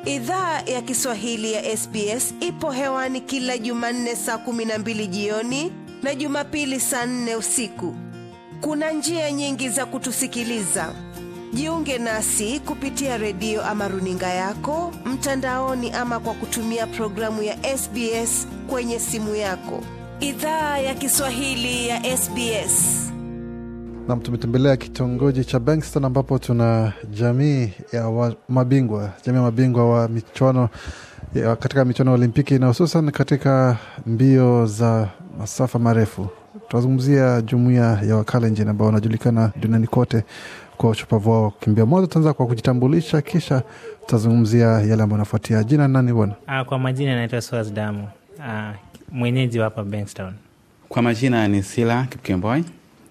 Idhaa ya Kiswahili ya SBS ipo hewani kila Jumanne saa kumi na mbili jioni na Jumapili saa nne usiku. Kuna njia nyingi za kutusikiliza. Jiunge nasi kupitia redio ama runinga yako mtandaoni, ama kwa kutumia programu ya SBS kwenye simu yako. Idhaa ya Kiswahili ya SBS. Nam, tumetembelea kitongoji cha Bankston ambapo tuna jamii ya wa, mabingwa jamii ya mabingwa wa michuano ya, katika michuano ya Olimpiki na hususan katika mbio za masafa marefu. Tunazungumzia jumuiya ya Wakalenjin ambao wanajulikana duniani kote kwa ushupavu wao kukimbia. Mwanzo tutaanza kwa kujitambulisha, kisha tutazungumzia yale ambayo anafuatia. Jina nani bwana? Ah, kwa majina naitwa Swas Damu, ah, mwenyeji wa hapa Bankstown. Kwa majina ni Sila Kipkemboi,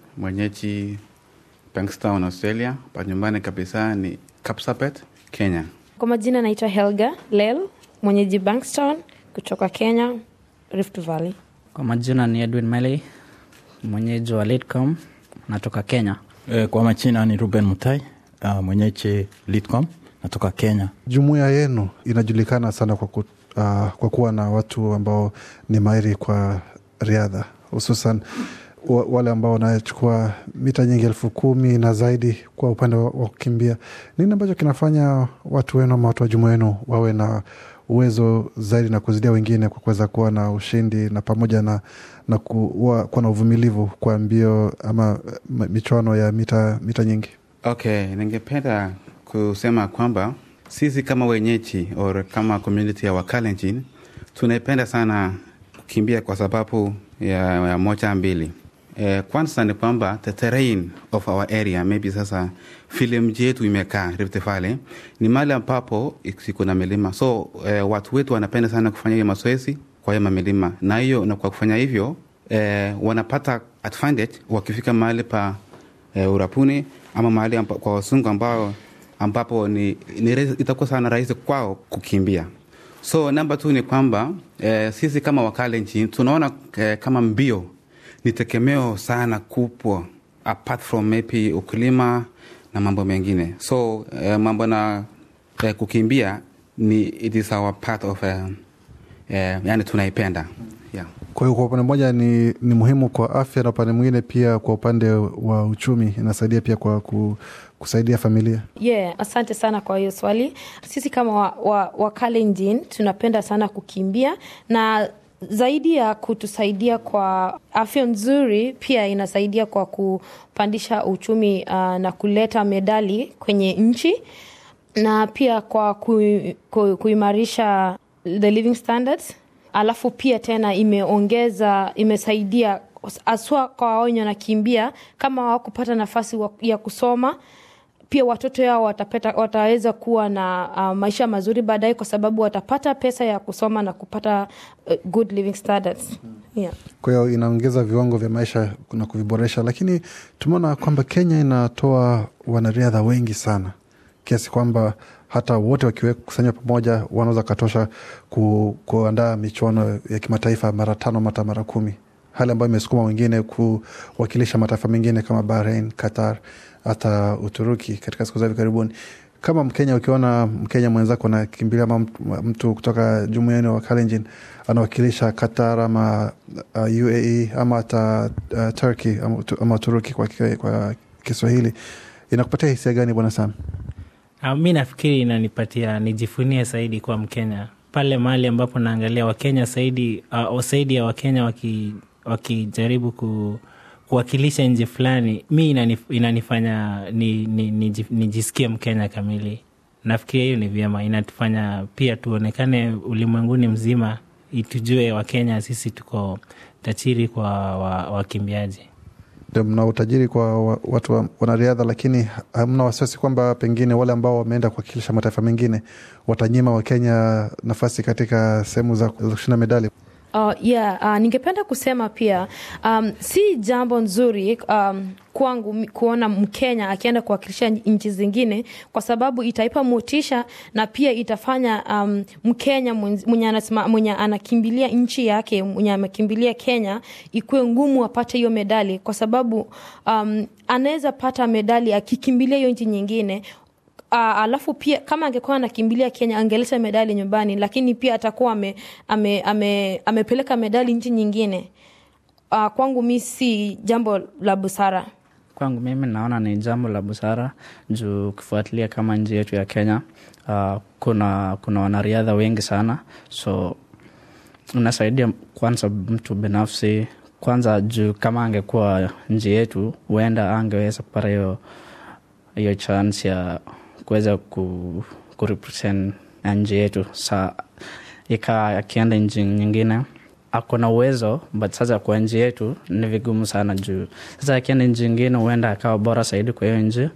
mwenyeji Bankstown, Australia. Pa nyumbani kabisa ni Kapsabet, Kenya. Kwa majina naitwa Helga Lel, mwenyeji Bankstown kutoka Kenya, Rift Valley. Kwa majina ni Edwin Meley, mwenyeji wa Litcom, natoka Kenya. E, kwa majina ni Ruben Mutai, uh, mwenyeji Litcom, natoka Kenya. Jumuiya yenu inajulikana sana kwa, ku, uh, kwa kuwa na watu ambao ni mahiri kwa riadha hususan wa- wale ambao wanachukua mita nyingi elfu kumi na zaidi kwa upande wa wa kukimbia. Nini ambacho kinafanya watu wenu ama watu wa jumuiya yenu wawe na uwezo zaidi na kuzidia wengine kwa kuweza kuwa na ushindi na pamoja na, na kuwa, kuwa na uvumilivu kwa mbio ama eh, michuano ya mita, mita nyingi? Okay, ningependa kusema kwamba sisi kama wenyeji or kama community ya Wakalenjin tunaipenda sana kukimbia kwa sababu ya, ya moja mbili. Eh, kwanza ni kwamba the terrain of our area maybe sasa vile mji yetu imekaa Rift Valley ni mahali ambapo iko na milima, so eh, watu wetu wanapenda sana kufanya hiyo mazoezi kwa hiyo mamilima, na hiyo na kwa kufanya hivyo eh, wanapata advantage wakifika mahali pa eh, urapuni ama mahali amba, kwa wasungu ambao ambapo ni, ni rahisi- itakuwa sana rahisi kwao kukimbia. So namba tu ni kwamba eh, sisi kama Wakalenjin tunaona eh, kama mbio ni tegemeo sana kubwa apart from maybe ukulima na mambo mengine. So eh, mambo na eh, kukimbia ni it is our part of eh, eh, yani tunaipenda yeah. Kwa hiyo kwa upande mmoja ni, ni muhimu kwa afya na upande mwingine pia kwa upande wa uchumi inasaidia pia kwa ku, kusaidia familia. Yeah, asante sana kwa hiyo swali. Sisi kama wa, wa, wa Kalenjin tunapenda sana kukimbia na zaidi ya kutusaidia kwa afya nzuri, pia inasaidia kwa kupandisha uchumi uh, na kuleta medali kwenye nchi na pia kwa ku, ku, kuimarisha the living standards. Alafu pia tena imeongeza imesaidia haswa kwa wenye wanakimbia kama hawakupata nafasi wa- ya kusoma pia watoto yao watapata, wataweza kuwa na uh, maisha mazuri baadaye kwa sababu watapata pesa ya kusoma na kupata uh, good living standards. Yeah. Kwa hiyo inaongeza viwango vya maisha na kuviboresha, lakini tumeona kwamba Kenya inatoa wanariadha wengi sana kiasi kwamba hata wote wakikusanywa pamoja wanaweza katosha ku, kuandaa michuano ya kimataifa mara tano mata mara kumi, hali ambayo imesukuma wengine kuwakilisha mataifa mengine kama Bahrain, Qatar, hata Uturuki katika siku za hivi karibuni. Kama Mkenya, ukiona Mkenya mwenzako anakimbilia ama mtu, mtu kutoka jumuiya wa Kalenjin anawakilisha Qatar ama uh, UAE ama hata uh, Turkey ama, Utu- ama Uturuki kwa, ki- kwa Kiswahili, inakupatia hisia gani bwana Sam? Ah, mi nafikiri inanipatia nijifunie zaidi kuwa Mkenya pale mahali ambapo naangalia Wakenya zaidi uh, zaidi ya Wakenya waki- wakijaribu ku, kuwakilisha nchi fulani, mi inanif, inanifanya ni, ni, ni, nijisikie Mkenya kamili. Nafikiria hiyo ni vyema, inatufanya pia tuonekane ulimwenguni mzima, itujue Wakenya sisi tuko tajiri kwa wa- wakimbiaji Ndio mna utajiri kwa wa- watu wa, wanariadha, lakini hamna wasiwasi kwamba pengine wale ambao wameenda kuwakilisha mataifa mengine watanyima Wakenya nafasi katika sehemu za za kushinda medali. Uh, yeah, uh, ningependa kusema pia um, si jambo nzuri um, kwangu mi- kuona Mkenya akienda kuwakilisha nchi zingine, kwa sababu itaipa motisha na pia itafanya um, Mkenya mwenz- mwenye, anasema, mwenye anakimbilia nchi yake mwenye amekimbilia Kenya ikuwe ngumu apate hiyo medali, kwa sababu um, anaweza pata medali akikimbilia hiyo nchi nyingine Uh, alafu pia kama angekuwa anakimbilia Kenya angeleta medali nyumbani, lakini pia atakuwa ame, ame, ame, amepeleka medali nchi nyingine. Uh, kwangu mi si jambo la busara. Kwangu mimi naona ni jambo la busara juu ukifuatilia kama nchi yetu ya Kenya uh, kuna kuna wanariadha wengi sana, so unasaidia kwanza mtu binafsi kwanza, juu kama angekuwa nchi yetu, huenda angeweza kupata hiyo hiyo chance ya kuweza ku, kurepresent nchi yetu. Sa ika akienda nchi nyingine ako na uwezo but sasa kwa nchi yetu ni vigumu sana juu sasa akienda nchi nyingine huenda akawa bora zaidi kwa hiyo nchi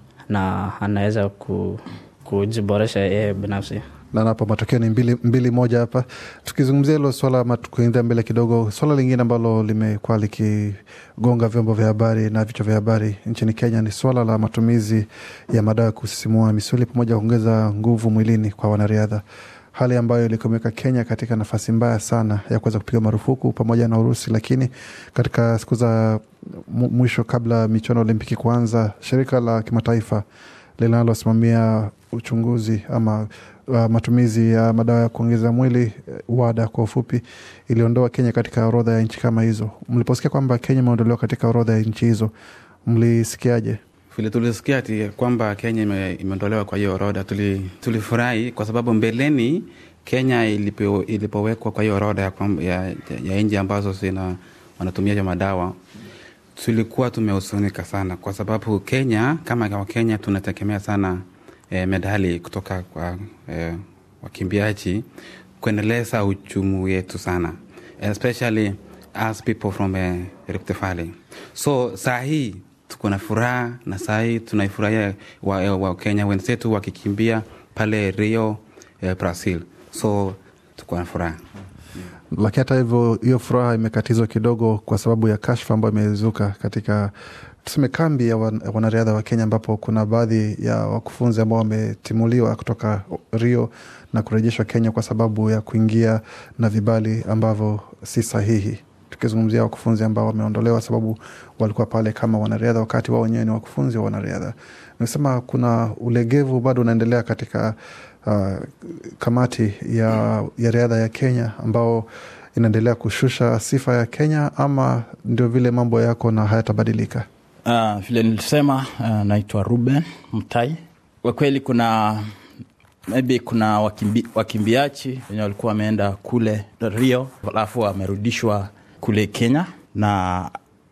na anaweza ku, kujiboresha yeye binafsi na napo matokeo ni mbili, mbili moja hapa. Tukizungumzia hilo swala ama tukuendea mbele kidogo, swala lingine ambalo limekuwa likigonga vyombo vya habari na vichwa vya habari nchini Kenya ni swala la matumizi ya madawa ya kusisimua misuli pamoja kuongeza nguvu mwilini kwa wanariadha, hali ambayo ilikuwa imeweka Kenya katika nafasi mbaya sana ya kuweza kupiga marufuku pamoja na Urusi. Lakini katika siku za mwisho kabla michuano Olimpiki kuanza, shirika la kimataifa linalosimamia uchunguzi ama uh, matumizi ya madawa ya kuongeza mwili WADA kwa ufupi, iliondoa Kenya katika orodha ya nchi kama hizo. Mliposikia kwamba Kenya imeondolewa katika orodha ya nchi hizo, mlisikiaje? Vile tulisikia ati kwamba Kenya ime, imeondolewa kwa hiyo orodha, tulifurahi tuli kwa sababu mbeleni Kenya ilipo, ilipowekwa kwa hiyo orodha ya, ya, ya nchi ambazo zina wanatumia hiyo madawa tulikuwa tumehusunika sana kwa sababu Kenya kama Wakenya tunategemea sana eh, medali kutoka kwa eh, wakimbiaji kuendeleza uchumi wetu sana especially as people from eh, Rift Valley. So saa hii tuko na furaha na saa hii tunaifurahia Wakenya wa wenzetu wakikimbia pale Rio eh, Brazil, so tuko na furaha lakini hata hivyo hiyo furaha imekatizwa kidogo kwa sababu ya kashfa ambayo imezuka katika tuseme kambi ya wanariadha wa Kenya, ambapo kuna baadhi ya wakufunzi ambao wametimuliwa kutoka Rio na kurejeshwa Kenya kwa sababu ya kuingia na vibali ambavyo si sahihi. Tukizungumzia wakufunzi ambao wameondolewa sababu walikuwa pale kama wanariadha, wakati wao wenyewe ni wakufunzi wa wanariadha. Nimesema kuna ulegevu bado unaendelea katika uh, kamati ya, ya riadha ya Kenya ambao inaendelea kushusha sifa ya Kenya, ama ndio vile mambo yako na hayatabadilika? Uh, vile nilisema, uh, naitwa Ruben Mtai. Kwa kweli kuna maybe kuna wakimbi, wakimbiaji wenye walikuwa wameenda kule Rio alafu wamerudishwa kule Kenya na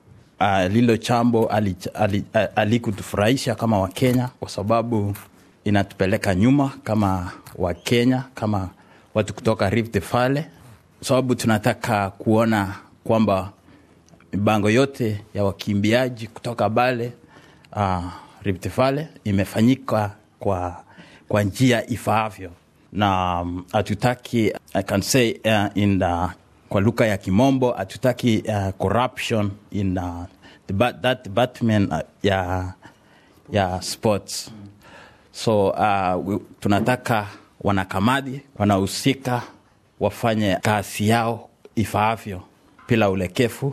uh, lilo chambo alikutufurahisha ali, ali kama Wakenya kwa sababu inatupeleka nyuma kama Wakenya, kama watu kutoka Rift Valley, sababu tunataka kuona kwamba mipango yote ya wakimbiaji kutoka Bale uh, Rift Valley imefanyika kwa, kwa njia ifaavyo, na hatutaki um, I can say uh, in the, kwa lugha ya Kimombo hatutaki uh, corruption in uh, the, that department uh, ya, ya sports so uh, we, tunataka wanakamati wanahusika wafanye kazi yao ifaavyo bila ulekefu,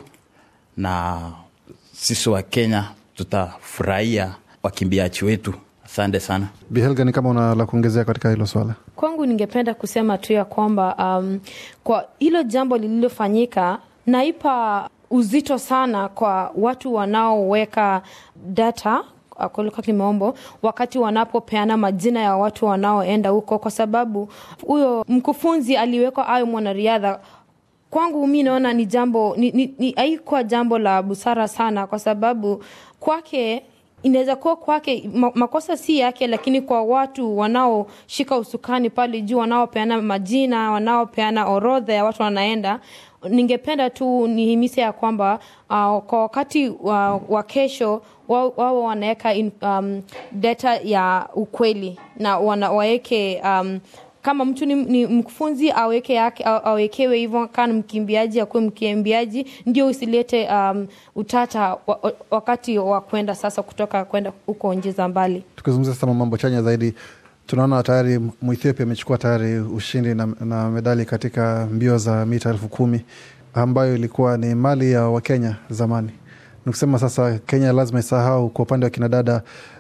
na sisi wa Kenya tutafurahia wakimbiaji wetu. Asante sana Bihelga, ni kama una la kuongezea katika hilo swala? Kwangu ningependa kusema tu ya kwamba um, kwa hilo jambo lililofanyika naipa uzito sana kwa watu wanaoweka data kwa lugha kimombo wakati wanapopeana majina ya watu wanaoenda huko, kwa sababu huyo mkufunzi aliwekwa awe mwanariadha. Kwangu mi naona ni jambo ni, ni, ni haikuwa jambo la busara sana, kwa sababu kwake inaweza kuwa kwake makosa si yake, lakini kwa watu wanaoshika usukani pale juu, wanaopeana majina, wanaopeana orodha ya watu wanaenda ningependa tu nihimise ya kwamba uh, kwa wakati wa, wa kesho wao wa wanaweka um, data ya ukweli na wana, waweke um, kama mtu ni, ni mkufunzi aweke yake awekewe hivyo, kana mkimbiaji akuwe mkimbiaji, ndio usilete um, utata wa, wakati wa kwenda sasa kutoka kwenda huko nchi za mbali. Tukizungumzia sasa mambo chanya zaidi tunaona tayari Mwethiopia amechukua tayari ushindi na, na medali katika mbio za mita elfu kumi ambayo ilikuwa ni mali ya Wakenya zamani. Nikusema sasa Kenya lazima isahau kwa upande wa kinadada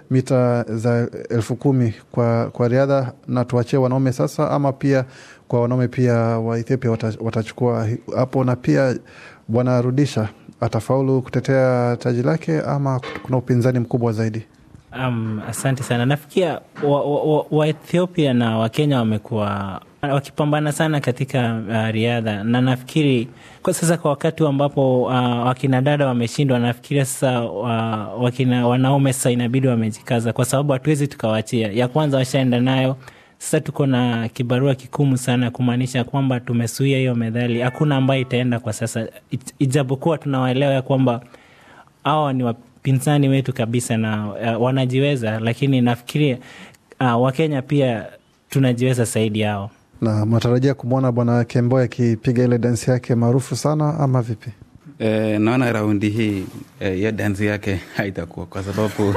mita za elfu kumi kwa, kwa riadha na tuachie wanaume sasa, ama pia kwa wanaume pia wa Ethiopia wata, watachukua hapo, na pia bwana Rudisha atafaulu kutetea taji lake ama kuna upinzani mkubwa zaidi? Um, asante sana. Nafikia Waethiopia wa, wa na Wakenya wamekuwa wakipambana sana katika uh, riadha na nafikiri kwa sasa, kwa wakati ambapo uh, wakina dada wameshindwa, nafikiria sasa uh, wakina wanaume sasa inabidi wamejikaza, kwa sababu hatuwezi tukawachia. Ya kwanza washaenda nayo, sasa tuko na kibarua kikumu sana, kumaanisha kwamba tumesuia hiyo medali, hakuna ambayo itaenda kwa sasa, ijapokuwa tunawaelewa ya kwamba hawa ni wapinzani wetu kabisa na uh, wanajiweza, lakini nafikiria uh, Wakenya pia tunajiweza zaidi yao na mnatarajia kumwona bwana Kemboi akipiga ile dansi yake maarufu sana ama vipi? E, naona raundi hii hiyo e, dansi yake haitakuwa kwa sababu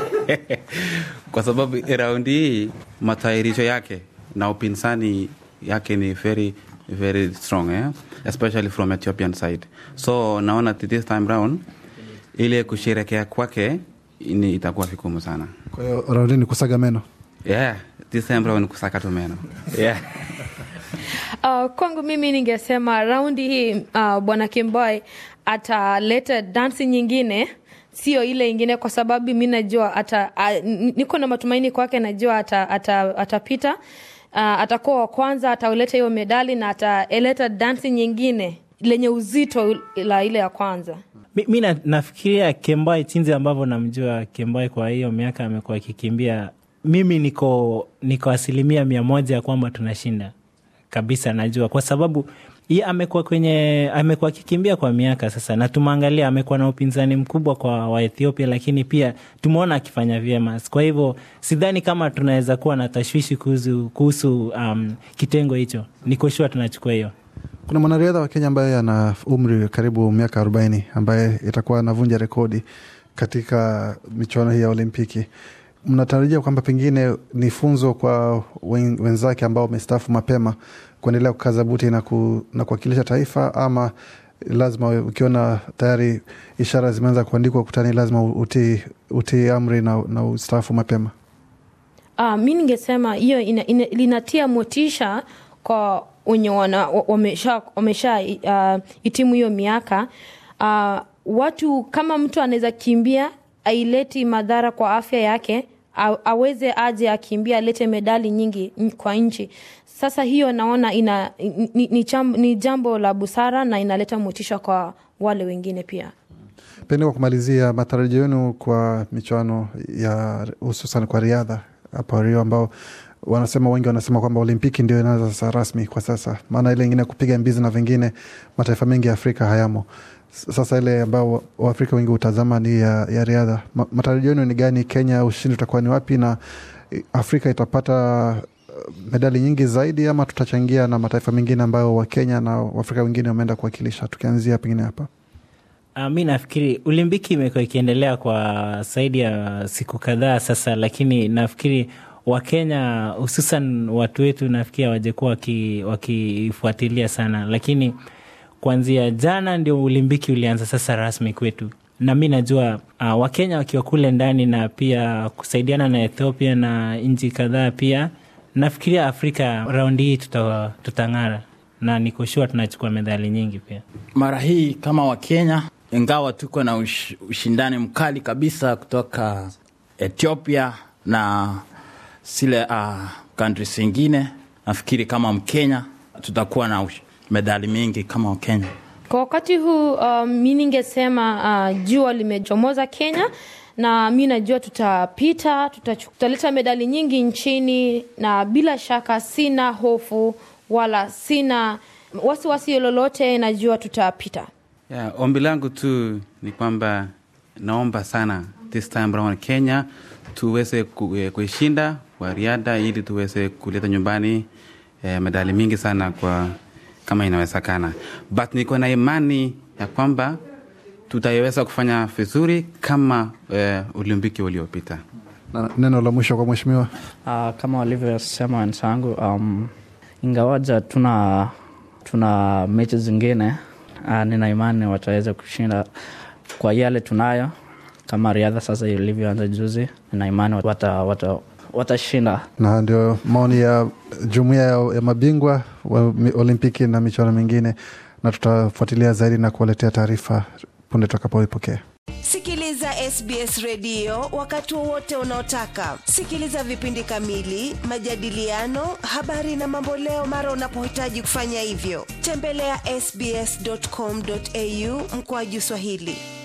kwa sababu raundi hii matayarisho yake na upinzani yake ni very very strong eh? especially from Ethiopian side so naona this time round ile kusherekea kwake ni itakuwa vigumu sana. Kwa hiyo raundi ni kusaga meno yeah, this time round ni kusaka tu meno yeah. Uh, kwangu mimi ningesema raundi hii uh, bwana Kimboy ataleta dansi nyingine sio ile ingine, kwa sababu mi najua ata, uh, niko na matumaini kwake, najua atapita ata, ata uh, atakuwa wa kwanza, atauleta hiyo medali na ataleta dansi nyingine lenye uzito la ile ya kwanza. Mi, mi na, nafikiria Kembai chinzi ambavyo namjua Kembai kwa hiyo miaka amekuwa akikimbia, mimi niko niko asilimia mia moja ya kwamba tunashinda kabisa, najua kwa sababu ye amekuwa kwenye amekuwa akikimbia kwa miaka sasa, na tumeangalia amekuwa na upinzani mkubwa kwa Waethiopia, lakini pia tumeona akifanya vyema. Kwa hivyo sidhani kama tunaweza kuwa na tashwishi kuhusu, kuhusu um, kitengo hicho. Niko shua tunachukua hiyo. Kuna mwanariadha wa Kenya ambaye ana umri karibu miaka arobaini ambaye itakuwa anavunja rekodi katika michuano hii ya Olimpiki. Mnatarajia kwamba pengine ni funzo kwa wenzake ambao wamestaafu mapema kuendelea kukaza buti na, ku, na kuwakilisha taifa, ama lazima ukiona tayari ishara zimeanza kuandikwa ukutani, lazima utii uti amri na, na ustaafu mapema? Uh, mi ningesema hiyo linatia motisha kwa wenye wamesha, wamesha uh, hitimu hiyo miaka uh, watu kama mtu anaweza kimbia aileti madhara kwa afya yake aweze aje akimbia alete medali nyingi kwa nchi. Sasa hiyo naona ina, ni, ni, jambo, ni jambo la busara na inaleta motisha kwa wale wengine pia. Pengine kwa kumalizia, matarajio yenu kwa michuano ya hususan kwa riadha hapa Rio, ambao wanasema wengi wanasema kwamba Olimpiki ndio inaanza sasa rasmi kwa sasa, maana ile ingine kupiga mbizi na vingine mataifa mengi ya Afrika hayamo. Sasa ile ambao Waafrika wengi hutazama ni ya, ya riadha. Matarajio yenu ni gani? Kenya ushindi utakuwa ni wapi, na Afrika itapata medali nyingi zaidi ama tutachangia na mataifa mengine ambayo Wakenya na Waafrika wengine wameenda kuwakilisha? Tukianzia pengine hapa. Uh, mi nafikiri Olimpiki imekuwa ikiendelea kwa zaidi ya siku kadhaa sasa, lakini nafikiri Wakenya hususan watu wetu nafikiri hawajakuwa wakifuatilia waki sana, lakini kuanzia jana ndio ulimbiki ulianza sasa rasmi kwetu, na mi najua uh, Wakenya wakiwa kule ndani na pia kusaidiana na Ethiopia na nchi kadhaa pia, nafikiria Afrika raundi hii tuta, tutang'ara na niko shua tunachukua medali nyingi pia mara hii kama Wakenya, ingawa tuko na ush, ushindani mkali kabisa kutoka Ethiopia na zile uh, countries zingine, nafikiri kama Mkenya tutakuwa na ush, medali mingi kama Wakenya. Kwa wakati huu uh, mi ningesema uh, jua limechomoza Kenya na mi najua tutapita, tutaleta medali nyingi nchini, na bila shaka sina hofu wala sina wasiwasi lolote, najua tutapita. Yeah, ombi langu tu ni kwamba naomba sana this time around Kenya tuweze kuishinda kwa riadha ili tuweze kuleta nyumbani eh, medali mingi sana kwa kama inawezekana, but niko na imani ya kwamba tutaiweza kufanya vizuri kama eh, Olimpiki uliopita. Na neno la mwisho kwa mheshimiwa. Uh, kama walivyosema wenzangu, um, ingawaja tuna tuna mechi zingine uh, nina imani wataweza kushinda kwa yale tunayo kama riadha sasa ilivyoanza juzi na imani watashinda wata, watashinda. na ndio maoni ya jumuiya ya, ya mabingwa wa mi- olimpiki na michuano mingine na tutafuatilia zaidi na kuwaletea taarifa punde tutakapoipokea Sikiliza SBS redio wakati wowote unaotaka. Sikiliza vipindi kamili, majadiliano, habari na mamboleo mara unapohitaji kufanya hivyo. Tembelea sbs.com.au mkoaju Swahili.